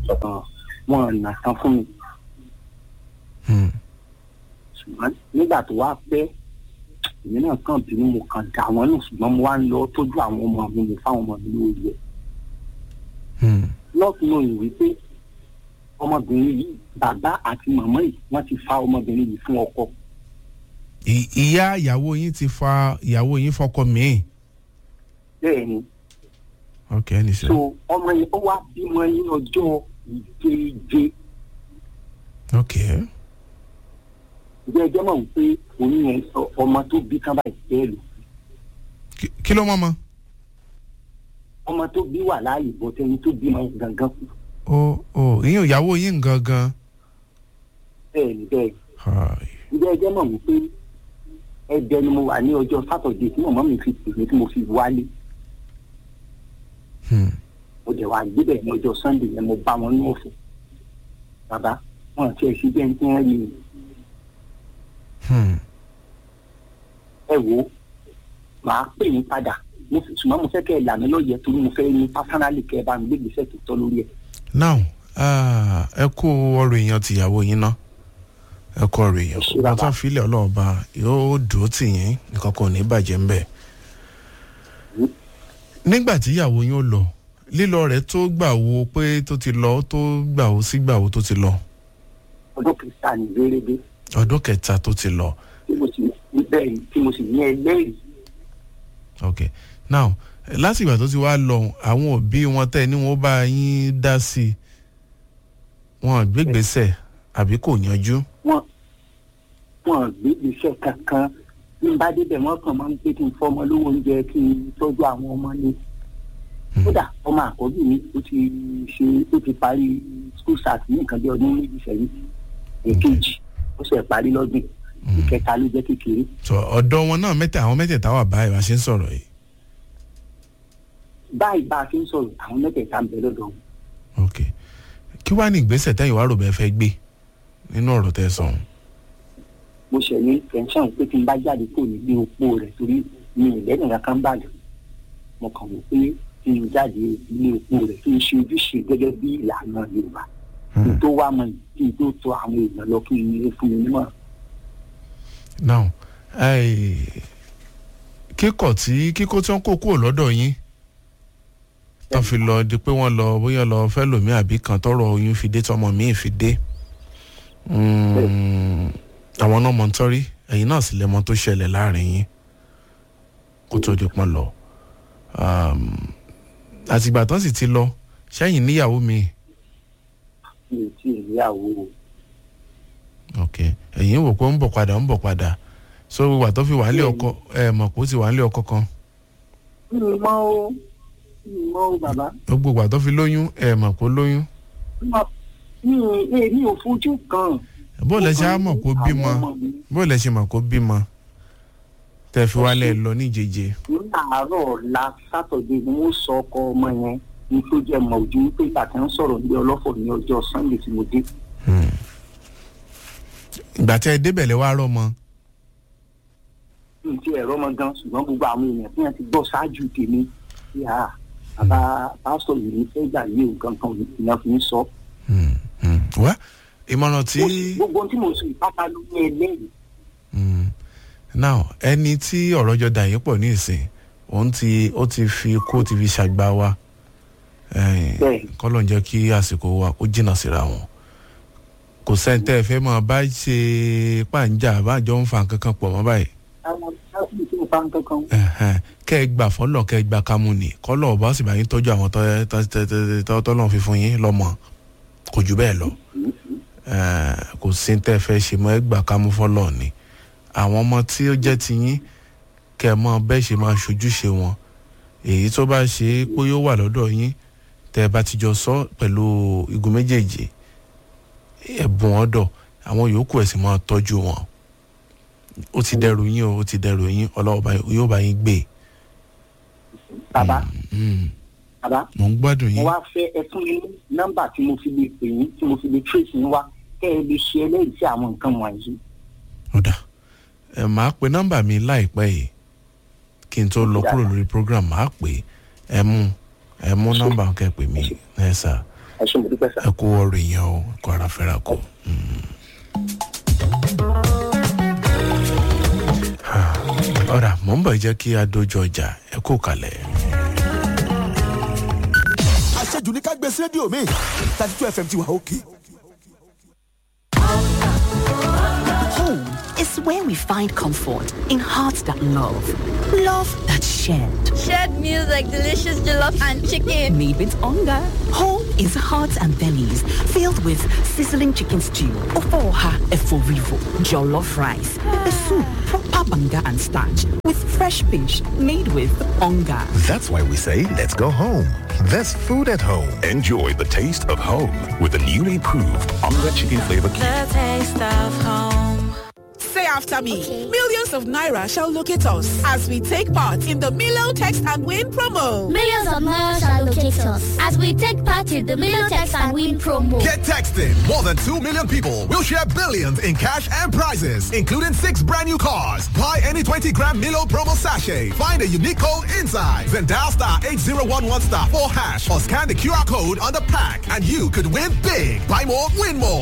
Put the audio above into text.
ọ̀kan wọn nà tán fún mi Hmm. ṣùgbọ́n nígbà tó wá pẹ́ èmi náà kàn bínú mo kàn dà wọ́n nù ṣùgbọ́n mo wá ń lọ tọ́jú àwọn ọmọ mi mo fáwọn ọmọ mi lórí ẹ̀ Hmm. lọ́ọ̀tún náà yìí wípé ọmọbìnrin yìí bàbá àti màmá yìí wọ́n ti fa ọmọbìnrin yìí fún ọkọ I- ìyá ìyàwó yín ti fa ìyàwó yín fọkọ míì. bẹ́ẹ̀ ni ok ẹni sọ. so ọmọ yẹn ó wá bímọ ní ọjọ́ ìjeje ok ìjẹ́ ẹjẹ́ mọ̀ wípé oyún yẹn ọ- ọmọ tó bí kán báyìí bẹ́ẹ̀ lò Kí- kí ló mọ́ mọ́. ọmọ tó bí wà láàyè bọ́ tẹ́ni tó bímọ gangan kù ó ó ìyẹn ìyàwó yín gangan. bẹ́ẹ̀ ni bẹ́ẹ̀ Hi. ìjẹ́ ẹjẹ́ mọ̀ wípé ẹ̀dẹ̀ ni mo wà ní ọjọ́ sátọ̀dé tí màmá mi fi pè mí tí mo fi wálé Hmm. mo dẹ̀ wá gbébẹ̀ ní ọjọ́ sunday yẹn mo bá wọn ní ọ̀fọ̀ bàbá wọn ti ẹ̀ sí bẹ́ẹ̀ tí wọ́n rí mi Hmm. ẹ wò ó màá pè yín padà mo fi ṣùgbọ́n mo fẹ́ kẹ́ ẹ là mí lọ́yẹ̀ torí mo fẹ́ ní pásánálì kẹ́ ẹ bá mi gbé ìgbésẹ̀ tó tọ́ lórí ẹ̀. now ah, ẹ kú ọ̀rọ̀ èèyàn tìyàwó yín ná ẹ kú ọ̀rọ̀ èèyàn Ṣé wọn bàbá? tán filẹ̀ ọlọ́ọ̀ba yóò dúró tì yín nǹkan kan ò ní bàjẹ́ ńbẹ̀. nígbà tí ìyàwó yín ó lọ lílọ rẹ̀ tó gbà wo pé tó ti lọ tó gbà wo sí gbà wo tó ti lọ ọdún kìrìsìtánì rérébé ọdún kẹta tó ti lọ tí mo sì ní bẹ́ẹ̀ ni tí mo sì ní ẹlẹ́rìí ok now láti ìgbà tó ti wá lọ àwọn òbí wọn tẹ́ ni wọ́n bá yín dá sí i wọn gbégbèsè àbí kò yanjú. wọn wọn gbé iṣẹ́ kankan bí n bá débẹ̀ wọ́n kàn máa ń pé kí n fọ́ ọmọ lówó oúnjẹ kí n tọ́jú àwọn ọmọ ní. kódà ọmọ àkọ́bí mi ó ti ṣe ó ti parí school start ní nǹkan bí ọdún méjì sẹ́yìn èkejì ó ṣe parí lọ́dún ìkẹta ló jẹ́ kékeré. sọ ọ̀dọ̀ wọn náà mẹ́tẹ̀ àwọn mẹ́tẹ̀ẹ̀ta wà báyìí wá ṣe ń sọ̀rọ̀ yìí. báyìí bá a ṣe ń sọ̀rọ̀ àwọn mẹ́tẹ̀ẹ̀ta ń bẹ lọ́dọ̀ wọn. ok kí wàá ní ìgbésẹ̀ tẹ́yìn wàá rò bẹ́ẹ̀ fẹ́ gbé nínú ọ̀rọ̀ tẹ́ ẹ sọ ọ̀hún. mo ṣẹ̀ ní tẹ̀sán pé kí n bá jáde kó nílé opó rẹ̀ torí mi ì lẹ́nu kankan bàjẹ́ mo kàn wò pé kí n jáde ilé opó rẹ̀ kí n ṣe ojúṣe gẹ́gẹ́ bí ìlànà yorùbá kí n tó wá mọ yìí kí n tó tọ àwọn èèyàn lọ kí n lè fún mi nímọ̀. now eh, kíkọ̀ tí kíkó tí wọ́n kó kúrò lọ́dọ̀ yín tó fi lọ di pé wọ́n lọ bóyá lọ fẹ́ lòmí àbí kan tọrọ oyún fi dé tọmọ míì fi dé Mm, àwọn náà mọ̀ ń tọ́rí ẹ̀yin náà sì lẹ́mọ tó ṣẹlẹ̀ láàrin yín kó tó di pọ́n lọ Um, àtìgbà tán sì ti lọ sẹ́yìn níyàwó mi mi ò tí ì níyàwó o. ok ẹ̀yin wò pé ó ń bọ̀ padà ó ń bọ̀ padà so wà tó fi wà nílé ọkọ ẹ mọ̀ pé ó ti wà nílé ọkọ kan mi ò mọ o mi ò mọ o bàbá gbogbo wà tó fi lóyún ẹ mọ̀ pé ó lóyún mi ò mi ò fojú kan. bó lẹ ṣe á mọ̀ kó bímọ Àwọn ọmọ mi bó lẹ ṣe mọ̀ kó bímọ tẹ fi wálẹ̀ lọ níjeje ní àárọ̀ ọ̀la sátọ̀dé ni wọ́n sọ ọkọ ọmọ yẹn ní tó jẹ́ mọ̀ ojú wípé ìgbà tí wọ́n sọ̀rọ̀ ní ọlọ́fọ̀ ní ọjọ́ sunday tí mo dé. ìgbà tẹ ẹ débẹ̀ lẹ wá rọ́mọ ní ti ẹ̀rọ ọmọ gan ṣùgbọ́n gbogbo àwọn èèyàn tí wọ́n ti gbọ́ ṣáájú tèmi tí a bàbá pásítọ̀ yìí ní fẹ́ gbà yé nǹkan kan ìyẹn fi ń sọ. Hmm, hmm. wá ìmọ̀ràn tí Mo sì- gbogbo ohun tí mo sọ ìpátá ló ní ẹlẹ́rìí. Hmm. now ẹni tí ọ̀rọ̀ jọ dà yín pọ̀ ní ìsìn òun ti ó ti fi kó ti fi ṣàgbá wa Eh, Bẹ́ẹ̀. kọ́lọ̀ ń jẹ́ kí àsìkò wa ó jìnnà síra wọn kò sẹ́ńtẹ́ fẹ́ mọ̀ bá ṣe pàǹjà àbájọ ń fa nǹkan kan pọ̀ mọ́ báyìí àwọn sáfì tí mo bá ń kankan Ẹ̀hẹ́n. kẹ́ ẹ gbà fọ́lọ̀ kẹ́ ẹ gbà kámú ni kọ́lọ̀ ọba sì bá yín tọ́jú àwọn tọ́- tọ́- tọ́- tọ́- tọ́- tọ́lọ̀ fi fún yín lọ́mọ kò jù bẹ́ẹ̀ lọ Eh, kò sí tẹ́ ẹ fẹ́ ṣe mọ́ ẹ gbà kámú fọ́lọ̀ ni àwọn ọmọ tí ó jẹ́ ti yín kẹ́ ẹ mọ bẹ́ẹ̀ ṣe máa ṣojúṣe wọn èyí tó bá ṣe é pé yóò wà lọ́dọ̀ yín tẹ́ ẹ bá ti jọ sọ pẹ̀lú igun méjèèjì ẹ̀bùn ọ̀dọ̀ àwọn yòókù ẹ̀ sì máa tọ́jú wọn ó ti dẹrù yín o ó ti dẹrù yín ọlọ́wọ́ bá yín- yóò bá yín gbé bàbá Mm, bàbá mò ń gbádùn mo yín wá fẹ́ ẹ fún mi ní nọ́mbà tí mo fi lè pè yín tí mo fi lè trace yín wá kẹ́ ẹ lè ṣe ẹlẹ́rìí sí àwọn nǹkan wọ̀nyí. ọ̀dà ẹ̀ máa pe nọ́mbà mi láìpẹ́ yìí kí n tó lọ kúrò lórí program máa pè é ẹ mú ẹ mú nọ́mbà kẹ́ pè mí ẹ sà ẹ ṣe mo dúpẹ́ sá. ẹ kú ọrọ̀ èèyàn o kó ara fẹ́ra kó. ọ̀rà mò ń bọ̀ jẹ́ kí a dojú ọjà ẹ kó kalẹ̀. àṣejù ní ká gbé sí rédíò mi thirty two fm ti wà òkè. Home is where we find comfort in hearts that love, love that shared. Shared meals like delicious jollof and chicken. Made with hunger. Home is hearts and bellies filled with sizzling chicken stew, ofoha eforivo, jollof rice, pepper soup, proper banga and starch with fresh fish made with hunger. That's why we say, let's go home. There's food at home. Enjoy the taste of home with the newly proved Onga Chicken Flavor Cube. The taste of home. Say after me. Millions of Naira shall locate us as we take part in the Milo Text and Win promo. Millions of Naira shall locate us as we take part in the Milo Text and Win promo. Get texting. More than 2 million people will share billions in cash and prizes, including six brand new cars. Buy any 20 gram Milo promo sachet. Find a unique code inside. Then dial star 8011 star 4 hash or scan the QR code on the pack and you could win big. Buy more, win more.